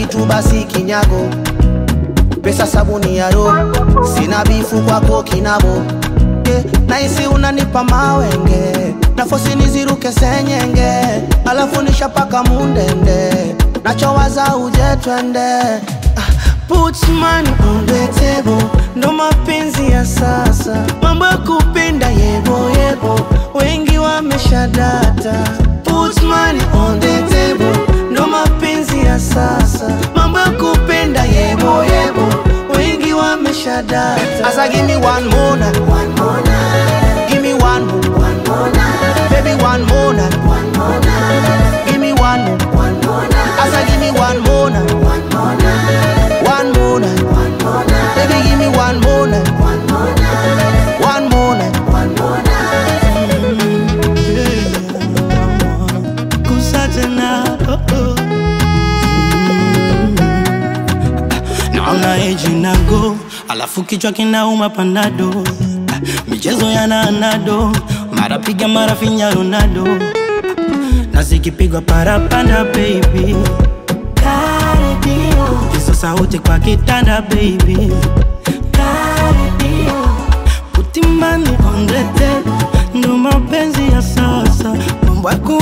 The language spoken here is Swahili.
kitu basi kinyago pesa sabuni ya roho sina bifu kwako kinabo yeah. naisi unanipa mawenge nafosi niziruke senyenge alafu nishapaka mundende nachowaza uje twende Put money on the table, ndo mapenzi ya sasa, mambo ya kupenda yebo yebo, wengi wameshadata. Put money on the table, ndo mapenzi ya sasa, mambo ya kupenda yebo yebo, wengi wameshadata. Asa give me one more night, one more night, give me one more, one more night, baby one more night, one more night, give me one more, one more night. Asa give me one more night, one more night, one more night, one more night, baby give me one more night, one more night, one more night, one more night. Kusa tena oh, oh. Naona eji na go alafu kichwa kinauma panado Ah, michezo yana anado mara piga mara finya Ronaldo na zikipigwa parapanda baby Cardio. hizo sauti kwa kitanda baby Cardio. Put money on the table ndo mapenzi ya sasa mambo ya ku